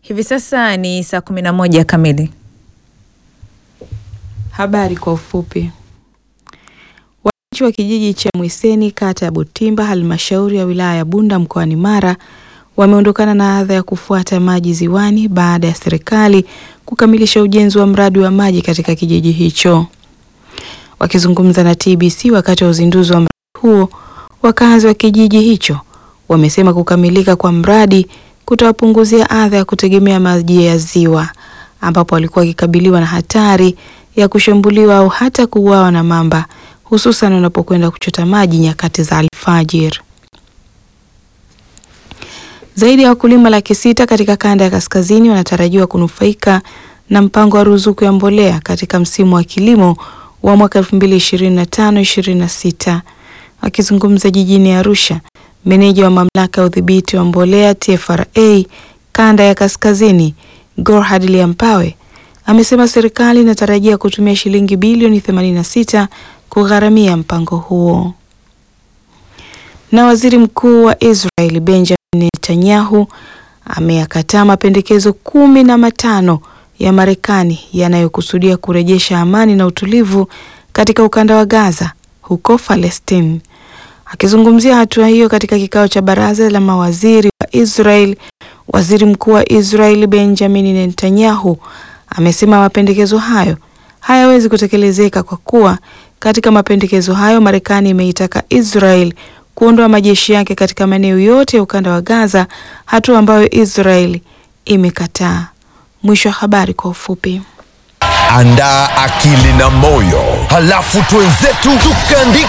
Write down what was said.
Hivi sasa ni saa kumi na moja kamili. Habari kwa ufupi. Wananchi wa kijiji cha Mwiseni kata ya Butimba halmashauri ya wilaya ya Bunda mkoani Mara wameondokana na adha ya kufuata maji ziwani baada ya serikali kukamilisha ujenzi wa mradi wa maji katika kijiji hicho. Wakizungumza na TBC wakati wa uzinduzi wa mradi huo, wakazi wa kijiji hicho wamesema kukamilika kwa mradi kutawapunguzia adha ya kutegemea maji ya ziwa ambapo walikuwa wakikabiliwa na hatari ya kushambuliwa au hata kuuawa na mamba hususan wanapokwenda kuchota maji nyakati za alfajiri. Zaidi ya wakulima laki sita katika kanda ya kaskazini wanatarajiwa kunufaika na mpango wa ruzuku ya mbolea katika msimu wa kilimo wa mwaka 2025-26. Akizungumza jijini Arusha, meneja wa mamlaka ya udhibiti wa mbolea TFRA kanda ya kaskazini Gorhad Liampawe amesema serikali inatarajia kutumia shilingi bilioni 86 kugharamia mpango huo. Na waziri mkuu wa Israel Benjamin Netanyahu ameyakataa mapendekezo kumi na matano ya Marekani yanayokusudia kurejesha amani na utulivu katika ukanda wa Gaza huko Palestine. Akizungumzia hatua hiyo katika kikao cha baraza la mawaziri wa Israel, waziri mkuu wa Israel Benjamin Netanyahu amesema mapendekezo hayo hayawezi kutekelezeka kwa kuwa katika mapendekezo hayo Marekani imeitaka Israel kuondoa majeshi yake katika maeneo yote ya ukanda wa Gaza, hatua ambayo Israel imekataa. Mwisho wa habari kwa ufupi. Andaa akili na moyo, halafu twenzetu tukaandika